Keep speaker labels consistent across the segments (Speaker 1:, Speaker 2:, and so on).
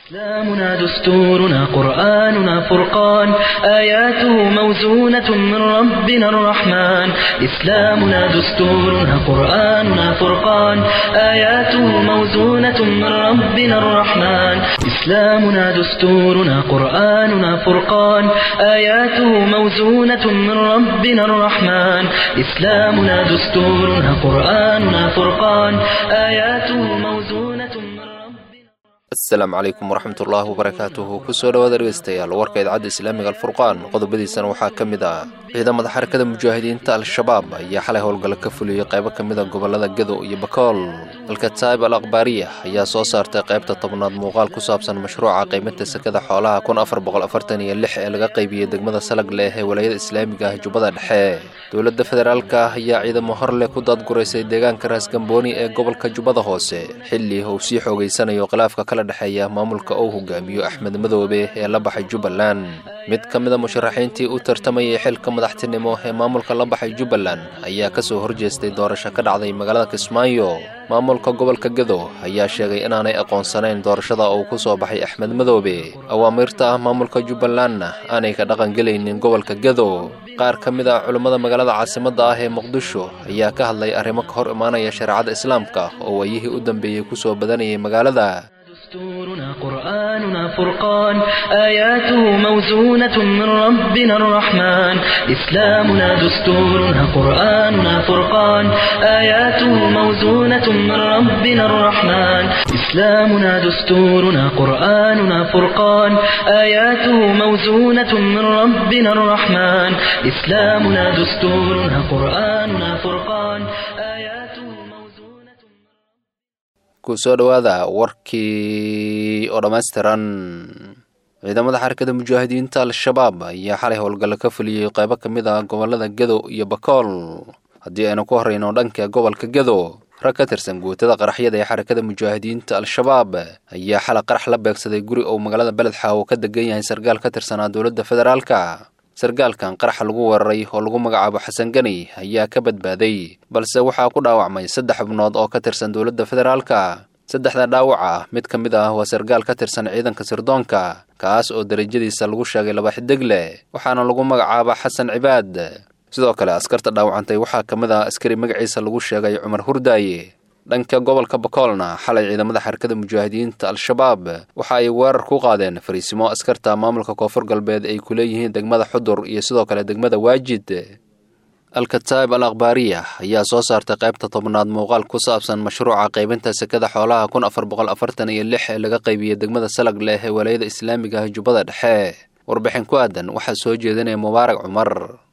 Speaker 1: إسلامنا دستورنا قرآننا فرقان آياته موزونة من ربنا الرحمن إسلامنا دستورنا قرآننا فرقان آياته موزونة من ربنا الرحمن إسلامنا دستورنا قرآننا فرقان آياته موزونة من ربنا الرحمن إسلامنا دستورنا قرآننا فرقان آياته موزونة من ربنا
Speaker 2: asalaamu calaykum waraxmatullaahi wabarakaatuhu kusoo dhowaada dhegeystayaal warka idaacadda islaamiga alfurqaan qodobadiisana waxaa ka mid ah ciidamada xarakada mujaahidiinta al-shabaab ayaa xalay howlgalla ka fuliyey qaybo ka mid a gobollada gedo iyo bakool alkataib al akhbaariya ayaa soo saartay qaybta tobnaad muuqaal ku saabsan mashruuca qiiminta sekada xoolaha kun afar boqol afartan iyo lix ee laga qaybiyey degmada salag leh ee walaayada islaamiga ah jubbada dhexe dowladda federaalka ah ayaa ciidamo horleh ku daadguraysay deegaanka raasgambooni ee gobolka jubbada hoose xilli uu sii xoogeysanayo khilaafka kala dhexeeya maamulka uu hogaamiyo axmed madoobe ee la baxay jubbaland mid ka mid a musharaxiintii u tartamayay xilka madaxtinimo ee maamulka la baxay jubbaland ayaa ka soo horjeestay doorasho ka dhacday magaalada kismaayo maamulka gobolka gedo ayaa sheegay inaanay aqoonsanayn doorashada uu ku soo baxay axmed madoobe awaamiirta ah maamulka jubbalandna aanay ka dhaqangelaynin gobolka gedo qaar ka mid ah culummada magaalada caasimadda ah ee muqdisho ayaa ka hadlay arrimo ka hor imaanaya shareecada islaamka oo waayihii u dambeeyey ku soo badanayay magaalada
Speaker 1: دستورنا قرآننا فرقان آياته موزونة من ربنا الرحمن إسلامنا دستورنا قرآننا فرقان آياته موزونة من ربنا الرحمن إسلامنا دستورنا قرآننا فرقان آياته موزونة من ربنا الرحمن إسلامنا دستورنا قرآننا فرقان آياته موزونة
Speaker 2: kusoo dhowaada warkii oo dhammaystiran ciidamada xarakada mujaahidiinta al-shabaab ayaa xalay howlgallo ka fuliyey qaybo ka mid ah gobollada gedo iyo bakool haddii aynu ku horrayno dhanka gobolka gedo rag ka tirsan guutada qaraxyada ee xarakada mujaahidiinta al-shabaab ayaa xalay qarax la beegsaday guri uu magaalada beledxaawo ka degan yahay sargaal ka tirsanaa dowladda federaalka sargaalkan qaraxa lagu weeraray oo lagu magacaabo xasan gani ayaa ka badbaaday balse waxaa ku dhaawacmay saddex xubnood oo ka tirsan dowladda federaalka saddexda dhaawac ah mid ka mid ah waa sargaal ka tirsan ciidanka sirdoonka kaas oo derajadiisa lagu sheegay laba xidig leh waxaana lagu magacaaba xasan cibaad sidoo kale askarta dhaawacantay waxaa ka mid ah askari magaciisa lagu sheegay cumar hurdaaye dhanka gobolka bakoolna xalay ciidamada xarakada mujaahidiinta al-shabaab waxa ay weerar ku qaadeen fariisimo askarta maamulka koonfur galbeed ay ku leeyihiin degmada xudur iyo sidoo kale degmada waajid alkataib al akhbaariya ayaa soo saartay qaybta tobnaad muuqaal ku saabsan mashruuca qaybinta sekada xoolaha kun afar boqol afartan iyo lix ee laga qaybiyey degmada salag leh ee walaayada islaamiga ah jubbada dhexe warbixin ku aadan waxaa soo jeedinaya mubaarak cumar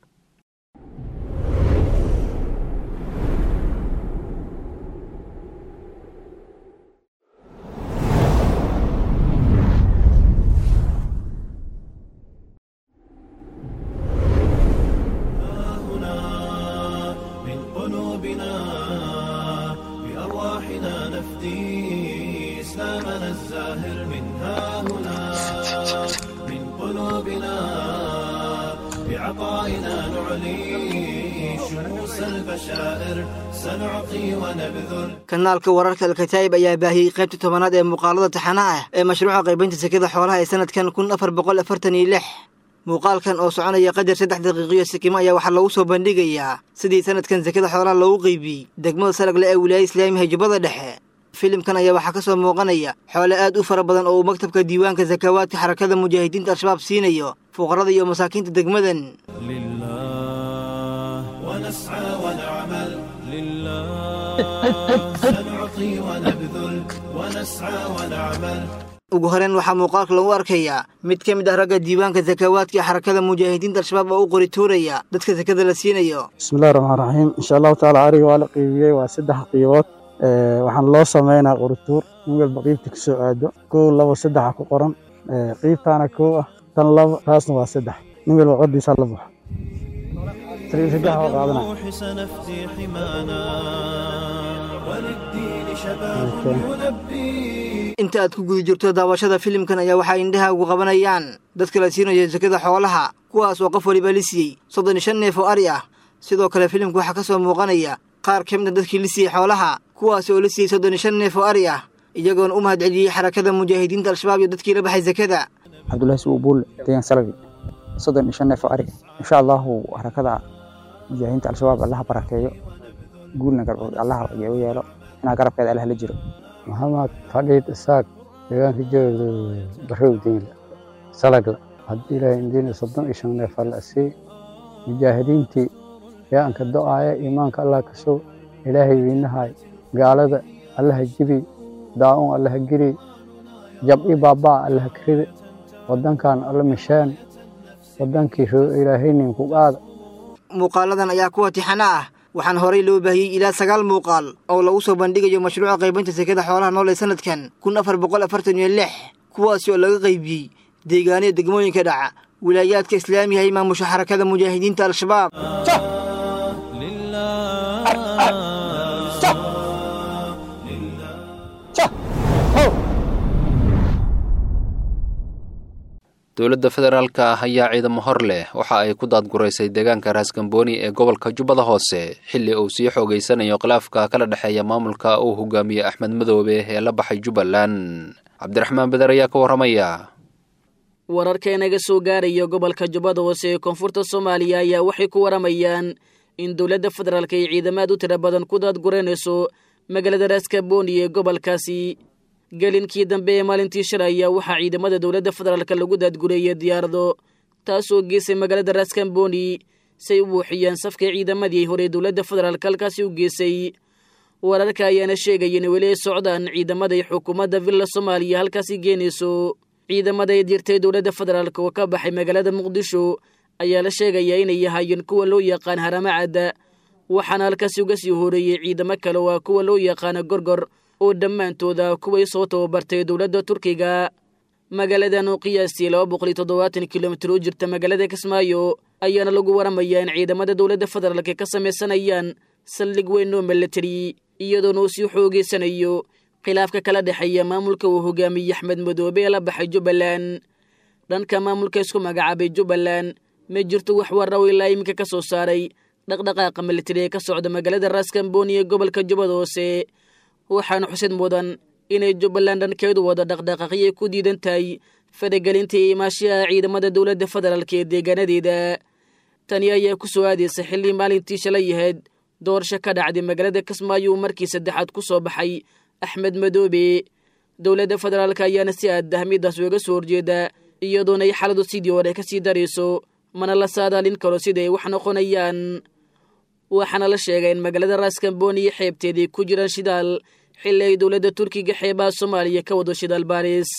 Speaker 3: هنا من قلوبنا بأرواحنا نفدي إسلامنا الزاهر من ها هنا من قلوبنا بعطائنا نعلي شموس البشائر سنعطي ونبذل
Speaker 4: kanaalka wararka alkataa'ib ayaa baahiyey qaybta tobanaad ee muuqaalada taxanaha ah ee mashruuca qaybinta sekada xoolaha ee sanadkan kun afar boqol afartan iyo lix muuqaalkan oo soconaya qadar saddex daqiiqiyo sikimo ayaa waxaa loogu soo bandhigayaa sidii sanadkan sekada xoolaha loogu qeybiyey degmada salagle ee wilaaya islaamiha jubbada dhexe filimkan ayaa waxaa ka soo muuqanaya xoole aad u fara badan oo uu maktabka diiwaanka sakawaadka xarakada mujaahidiinta al-shabaab siinayo fuqarada iyo masaakiinta degmadan
Speaker 3: لله ونسعى ونعمل لله سنعطي ونبذل ونسعى ونعمل
Speaker 4: ugu horeyn waxaa muuqaalka lagu arkayaa mid ka mid ah ragga diiwaanka sakawaadka ee xarakada mujaahidiinta al-shabaab oo u qori tuuraya dadka sekada la siinayo
Speaker 5: bismillahi raxmaan raxiim insha allahu tacaala ariga waa la qiibiyey waa saddex qiibood Ee, waxaan loo sameynaa qorituur in walba qiibta kasoo aado kow labo saddexa ku qoran Ee, qiibtaana kow ah tan labo taasna waa saddex nin walba codiisa la baxo saddex waa qaadanaya
Speaker 3: بالروح سنفدي حمانا وللدين شباب
Speaker 5: أوكي.
Speaker 3: يلبي
Speaker 4: inta aad ku guda jirto daawashada filimkan ayaa waxaa indhaha ugu qabanayaan dadka la siinayo sekada xoolaha kuwaas oo qof waliba la siiyey soddon iyo shan neef oo ari ah sidoo kale filimka waxaa ka soo muuqanaya qaar ka mid a dadkii la siiyey xoolaha kuwaas oo la siiyey soddon iyo shan neef oo ari ah iyagoona u mahad celiyey xarakada mujaahidiinta al-shabaab iyo dadkii la baxay sakada
Speaker 6: cabdullaahi sugu buulle deegaan salabi soddon iyo shan neef oo ari insha allahu harakada mujaahidiinta al-shabaab allaha barakeeyo guulna garbood allaha u yeelo inaa garabkeeda allah la jiro
Speaker 7: maxamed fadhiid isaaq deegaanka jooga barow diinla salagla haddii ilaahay indiina soddon iyo shan neef alla sii mujaahidiintii yaanka do-aaya iimaanka allah ka sow ilaahay wiinahay gaalada allaha jibi daa-un allaha giri jab-i baabaa allaha karide waddankan alla misheen waddankii ilaahaynin ku qaada
Speaker 4: muuqaaladan ayaa kuwa tixana ah waxaana horey loo baahiyey ilaa sagaal muuqaal oo lagu soo bandhigayo mashruuca qaybinta sekada xoolaha nool ee sanadkan kun afar boqol afartan iyo lix kuwaasi oo laga qaybiyey deegaanada degmooyinka dhaca wilaayaadka islaamiga ay maamusha xarakada mujaahidiinta al-shabaab
Speaker 2: dowladda federaalka ah ayaa ciidamo hor leh waxa ay ku daadguraysay deegaanka raaskambooni ee gobolka jubbada hoose xilli uu sii xoogeysanayo khilaafka kala dhexeeya maamulka uu hogaamiye axmed madoobe ee la baxay jubbaland cabdiraxmaan beder ayaa ka warramaya
Speaker 8: wararka inaga soo gaaraya gobolka jubbada hoose ee koonfurta soomaaliya ayaa waxay ku waramayaan in dowladda federaalk ay ciidamaad u tira badan ku daadguraynayso magaalada raaskabooni ee gobolkaasi gelinkii dambe ee maalintii shalay ayaa waxaa ciidamada dowladda federaalk lagu daadgureeyey diyaarado taasoo geesay magaalada raaskamboni say u buuxiyeen safka ciidamadii hore dowladda federaalk halkaasi u geesay wararka ayaana sheegaya in weli ay socdaan ciidamaday xukuumadda villa soomaaliya halkaasi geenayso ciidamada ay dirtay dowladda federaalk oo ka baxay magaalada muqdisho ayaa la sheegayaa inay yahaayeen kuwa loo yaqaan haramacadda waxaana halkaasi uga sii horeeyey ciidamo kale oo ah kuwa loo yaqaana gorgor oo dhammaantooda kuway soo tababartay dowladda turkiga magaaladan oo qiyaastii laba boqol iyo toddobaatan kilomitir u jirta magaalada kismaayo ayaana lagu waramayaa in ciidamada dowladda federaalk ka samaysanayaan saldhig weyn oo milatari iyadoona uu sii xoogeysanayo khilaafka kala dhexeeya maamulka uu hogaamiyey axmed madoobe ee la baxay jubbaland dhanka maamulka isku magacaabay jubbaland ma jirto wax warraw ilaa iminka ka soo saaray dhaqdhaqaaqa militari ee ka socda magaalada raaskamboni ee gobolka jubbada hoose waxaana xusid mudan inay jubbaland dhankeedu wada dhaqdhaqaaqyay ku diidan tahay faragelinta iyo imaashaha ciidamada dowladda federaalk ee deegaanadeeda tani ayaa ku soo aadaysa xilli maalintii shalay yahayd doorasho ka dhacday magaalada kismaayo uu markii saddexaad ku soo baxay axmed madoobe dowladda federaalk ayaana si aad dahmidaas uga soo horjeeda iyadoona ay xaladu sidii hore ka sii darayso mana la saadaalin karo siday wax noqonayaan waxaana la sheegay in magaalada raaskamboni iyo xeebteedii ku jiraan shidaal xilli ay dowladda turkiga xeebaha soomaaliya ka wado shidaal baaris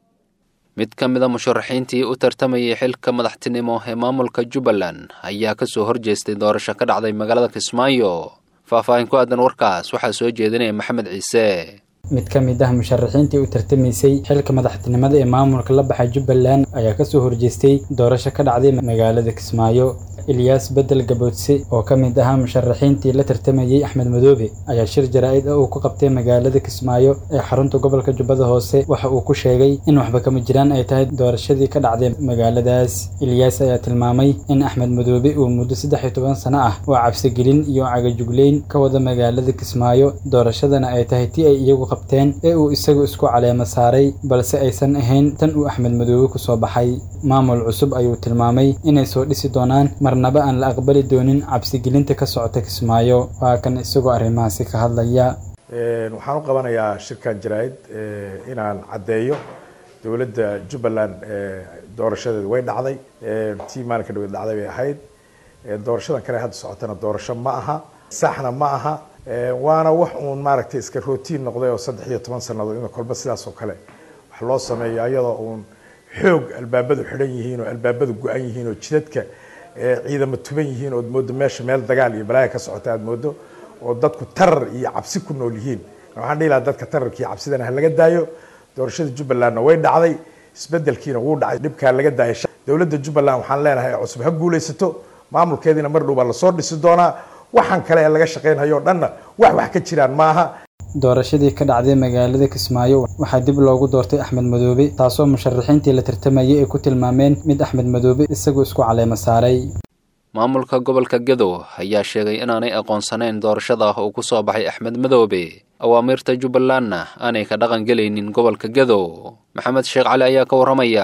Speaker 2: mid ka mid a musharaxiintii u tartamayay xilka madaxtinimo ee maamulka jubbaland ayaa ka soo horjeestay doorasho ka dhacday magaalada kismaayo faahfaahin ku aadan warkaas waxaa soo jeedinaya maxamed ciise
Speaker 9: mid ka mid ah musharaxiintii u tartamaysay xilka madaxtinimada ee maamulka la baxay jubbaland ayaa kasoo horjeestay doorasho ka dhacday magaalada kismaayo ilyaas bedel gaboodse oo ka mid ahaa musharaxiintii la tartamayey axmed madoobe ayaa shir jaraa-id ah uu ku qabtay magaalada kismaayo ee xarunta gobolka jubbada hoose waxa uu ku sheegay in waxba kama jiraan ay tahay doorashadii ka dhacday magaaladaas ilyaas ayaa tilmaamay in axmed madoobe uu muddo saddex iyo toban sano ah oo cabsigelin iyo cagajugleyn ka wada magaalada kismaayo doorashadana ay tahay tii ay iyagu qabteen ee uu isagu isku caleemo saaray balse aysan ahayn tan uu axmed madoobe kusoo baxay maamul cusub ayuu tilmaamay inay soo dhisi doonaan marnaba aan la aqbali doonin cabsigelinta ka socota kismaayo waa kan isagoo arrimahaasi ka hadlaya
Speaker 10: waxaan u qabanayaa shirkan jaraa-id inaan caddeeyo dowladda jubbaland doorashadeeda way dhacday tii maalinka dhaweed dhacday bay ahayd doorashadan kale hadda socotana doorasho ma aha saxna ma aha waana wax uun maaragtay iska rootiin noqday oo saddex iyo toban sannadood in kolba sidaas oo kale wax loo sameeyo ayadoo uun xoog albaabadu xidhan yihiin oo albaabadu go-an yihiin oo jidadka ciidamo tuban yihiin ood moodo meesha meel dagaal iyo balaaya ka socota aad moodo oo dadku tarar iyo cabsi ku nool yihiin waxaan dhihi lahaa dadka tararka iyo cabsidana ha laga daayo doorashada jubbalandna way dhacday isbedelkiina wuu dhacay dhibkaa laga daayay dowladda jubbaland waxaan leenahay cusub ha guulaysato maamulkeediina mar dhow baa lasoo dhisi doonaa waxaan kale ee laga shaqaynhayo o dhanna wax wax ka jiraan maaha
Speaker 9: doorashadii ka dhacday magaalada kismaayo waxaa dib loogu doortay axmed madoobe taasoo musharaxiintii la tartamayay ay ku tilmaameen mid axmed madoobe isagoo isku caleemo saaray
Speaker 2: maamulka gobolka gedo ayaa sheegay inaanay aqoonsanayn doorashada uu ku soo baxay axmed madoobe awaamiirta jubbalandna aanay ka dhaqan gelaynin gobolka gedo maxamed sheekh cali ayaa ka warramaya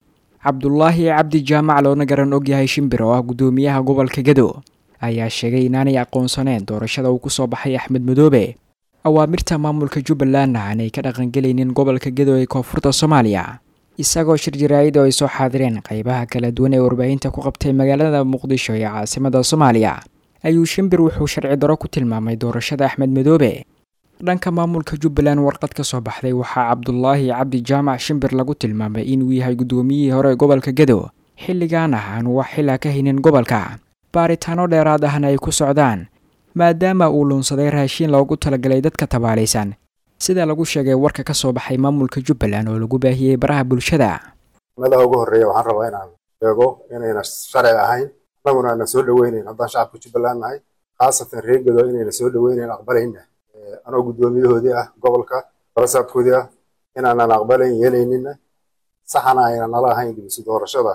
Speaker 11: cabdulaahi cabdi jaamac loona garan ogyahay shimbir oo ah guddoomiyaha gobolka gedo ayaa sheegay inaanay aqoonsaneen doorashada uu ku soo baxay axmed madoobe awaamirta maamulka jubbalandna aanay ka dhaqangelaynin gobolka gedo ee koonfurta soomaaliya isagoo shir jaraa'id oo ay soo xaadireen qeybaha kala duwan ee warbaahinta ku qabtay magaalada muqdisho ee caasimada soomaaliya ayuu shimbir wuxuu sharci daro ku tilmaamay doorashada axmed madoobe dhanka maamulka jubbaland warqad ka soo baxday waxaa cabdulaahi cabdi jaamac shimbir lagu tilmaamay inuu yahay guddoomiyihii hore ee gobolka gedo xilligan ah aanu wax xilaa ka haynin gobolka baaritaano dheeraad ahna ay ku socdaan maadaama uu luunsaday raashiin loogu talagalay dadka tabaalaysan sida lagu sheegay warka ka soo baxay maamulka jubbaland oo lagu baahiyey baraha bulshada
Speaker 12: meelaha ugu horreeya waxaan rabaa inaan sheego inayna sharci ahayn annaguna ana soo dhoweynayn haddaan shacabka jubbaland nahay khaasatan reer gedo inayna soo dhoweynayn aqbalayna anoo guddoomiyahoodii ah gobolka barasaabkoodii ah inaanan aqbalayn yeelaynina saxana ayna nala ahayn dib isu doorashada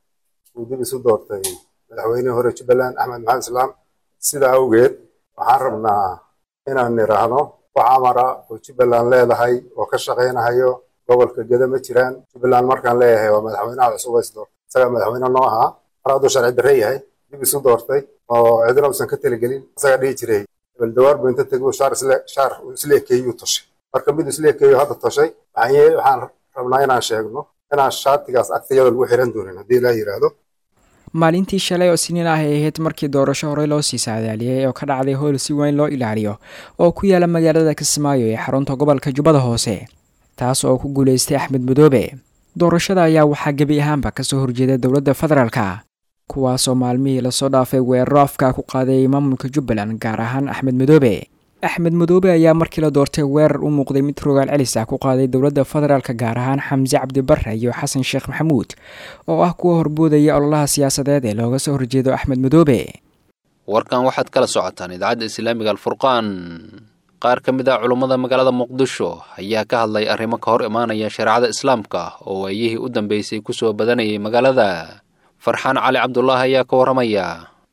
Speaker 12: uu dib isu doortay madaxweynihii hore jubbaland axmed maxamed islaam sidaa awgeed waxaan rabnaa inaan niraahno wax amara oo jubbaland leedahay oo ka shaqaynahayo gobolka geda ma jiraan jubbaland markaan leeyahay waa madaxweynaha cusub is doortay isagaa madaxweyne noo ahaa mar hadduu sharci darre yahay dib isu doortay oo cidina uusan ka talagelin isagaa dhihi jiray baldawaar buu inta teguu shaar isle shaar isla ekeeyuu toshay marka mid isla ekeeyo hadda toshay waxaan waxaan rabnaa inaan sheegno inaan shaatigaas agtayada lagu xiran doonin haddii ilaa yidhaahdo
Speaker 11: maalintii shalay oo siniin ah ay ahayd markii doorasho horey loo sii saadaaliyey oo ka dhacday howl si weyn loo ilaaliyo oo ku yaala magaalada kismaayo ee xarunta gobolka jubbada hoose taas oo ku guulaystay axmed madoobe doorashada ayaa waxaa gebi ahaanba kasoo horjeeda dowladda federaalka kuwaasoo maalmihii lasoo dhaafay weeraro afkaa ku qaaday maamulka jubbaland gaar ahaan axmed madoobe axmed madoobe ayaa markii la doortay weerar u muuqday mid rogaal celis ah ku qaaday dowladda federaalka gaar ahaan xamse cabdibare iyo xasan sheekh maxamuud oo ah kuwa horboodaya ololaha siyaasadeed ee looga soo horjeedo axmed madoobe
Speaker 2: warkan waxaad kala socotaan idaacadda islaamiga alfurqaan qaar ka mid ah culummada magaalada muqdisho ayaa ka hadlay arrimo ka hor imaanaya shareecada islaamka oo waayihii u dambeysay kusoo badanayay magaalada farxaan cali cabdulaahi ayaa ka warramaya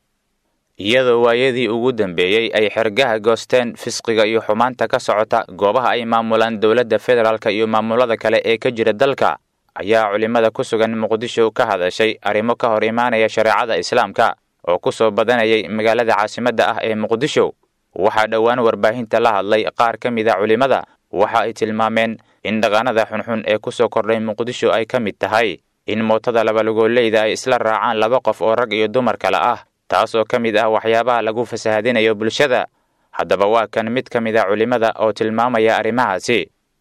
Speaker 13: iyadoo waayadii ugu dambeeyey ay xergaha goosteen fisqiga iyo xumaanta ka socota goobaha ay maamulaan dowladda federaalka iyo maamulada kale ee ka jira dalka ayaa culimmada ku sugan muqdisho ka hadashay arrimo ka hor imaanaya shareecada islaamka oo ku soo badanayay magaalada caasimadda ah ee muqdisho waxaa dhowaan warbaahinta la hadlay qaar ka mid a culimmada waxa ay tilmaameen in dhaqanada xunxun ee ku soo kordhay muqdisho ay ka mid tahay in mootada labalugoolleyda ay isla raacaan laba qof oo rag iyo dumar kale ah taas oo ka mid ah waxyaabaha lagu fasahadinayo bulshada haddaba waa kan mid ka mid a culimmada oo tilmaamaya arrimahaasi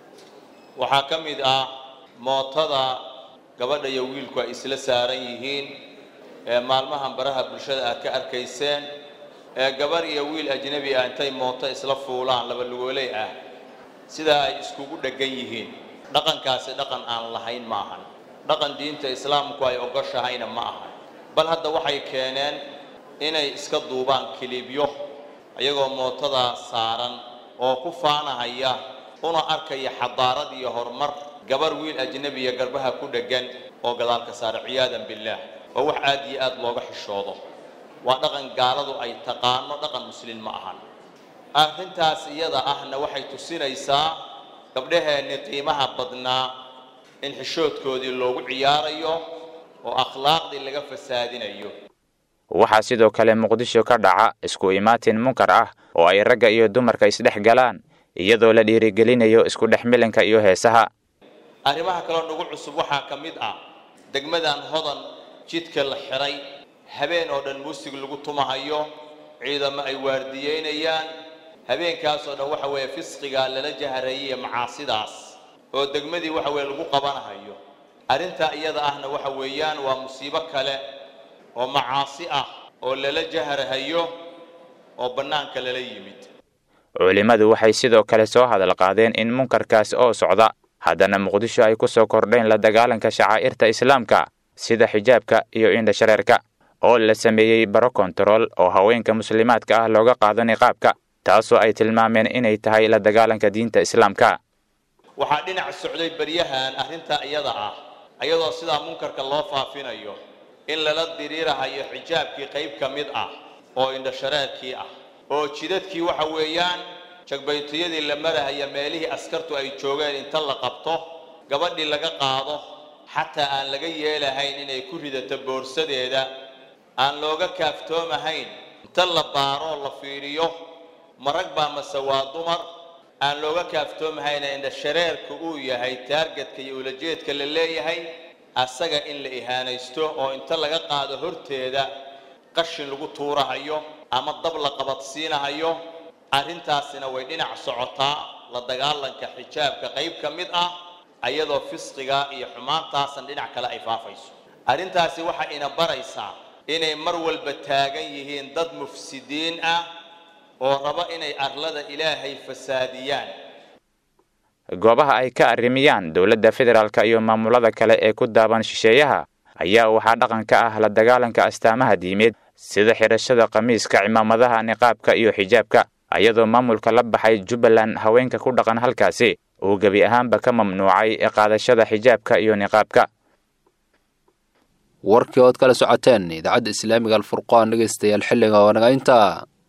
Speaker 14: waxaa ka mid ah mootada gabadha iyo wiilku ay isla saaran yihiin ee maalmahan baraha bulshada aad ka arkayseen ee gabarh iyo wiil ajnebi ah intay mooto isla fuulaan labalugooley ah sidaa ay iskugu dheggan yihiin dhaqankaasi dhaqan aan lahayn ma ahan dhaqan diinta islaamku ay ogoshahayna ma ahan bal hadda waxay keeneen inay iska duubaan kilibyo ayagoo mootadaa saaran oo ku faanahaya una arkaya xadaarad iyo horumar gabar wiil ajnebiya garbaha ku dheggan oo gadaalka saara ciyaadan billaah oo wax aad iyo aad looga xishoodo waa dhaqan gaaladu ay taqaano dhaqan muslin ma ahan arrintaas iyada ahna waxay tusinaysaa gabdhaheenni qiimaha badnaa in xishoodkoodii loogu ciyaarayo oo akhlaaqdii laga fasaadinayo
Speaker 13: waxaa sidoo kale muqdisho ka dhaca isku imaatin munkar ah oo ay ragga iyo dumarka isdhex galaan iyadoo la dhiirigelinayo isku dhex milanka iyo heesaha
Speaker 14: arrimaha kaloo nagu cusub waxaa ka mid ah degmadan hodan jidka la xiray habeen oo dhan muusig lagu tumahayo ciidamo ay waardiyeynayaan habeenkaasoo dhan waxa weeye fisqigaa lala jaharayay macaasidaas oo degmadii waxa weeye lagu qabanahayo arrintaa iyada ahna waxa weeyaan waa musiibo kale oo macaasi ah oo lala jaharahayo oo bannaanka lala yimid
Speaker 13: culimmadu waxay sidoo kale soo hadal qaadeen in munkarkaas oo socda haddana muqdisho ay ku soo kordheen la dagaalanka shacaa'irta islaamka sida xijaabka iyo indhashareerka oo la sameeyey baro kontarool oo haweenka muslimaadka ah looga qaado niqaabka taasoo ay tilmaameen inay tahay la dagaalanka diinta islaamka
Speaker 14: waxaa dhinac socday beryahan arrintaa iyada ah ayadoo sidaa munkarka loo faafinayo in lala diriirahayo xijaabkii qayb ka mid ah oo indhashareerkii ah oo jidadkii waxa weeyaan jagbaytiyadii la marahaya meelihii askartu ay joogeen inta la qabto gabadhii laga qaado xataa aan laga yeelahayn inay ku ridato boorsadeeda aan looga kaaftoomahayn inta la baaroo la fiiriyo marag baa mase waa dumar aan looga kaaftoomahayn indhashareerka uu yahay taargetka iyo ulajeedka la leeyahay asaga in la ihaanaysto oo inta laga qaado horteeda qashin lagu tuurahayo ama dab la qabadsiinahayo arrintaasina way dhinac socotaa la dagaalanka xijaabka qayb ka mid ah ayadoo fisqiga iyo xumaantaasan dhinac kale ay faafayso arrintaasi waxay ina baraysaa inay mar walba taagan yihiin dad mufsidiin ah oo raba inay arlada ilaahay fasaadiyaan
Speaker 13: goobaha ay ka arrimiyaan dowladda federaalka iyo maamulada kale ee ku daaban shisheeyaha ayaa waxaa dhaqan ka ah la dagaalanka astaamaha diimeed sida xidhashada khamiiska cimaamadaha niqaabka iyo xijaabka ayadoo maamulka la baxay jubbaland haweenka ku dhaqan halkaasi uu gebi ahaanba ka mamnuucay qaadashada xijaabka iyo niqaabka
Speaker 2: warkii ood kala socoteen idaacadda islaamiga alfurqaan dhegeystayaal xilliga oo naga intaa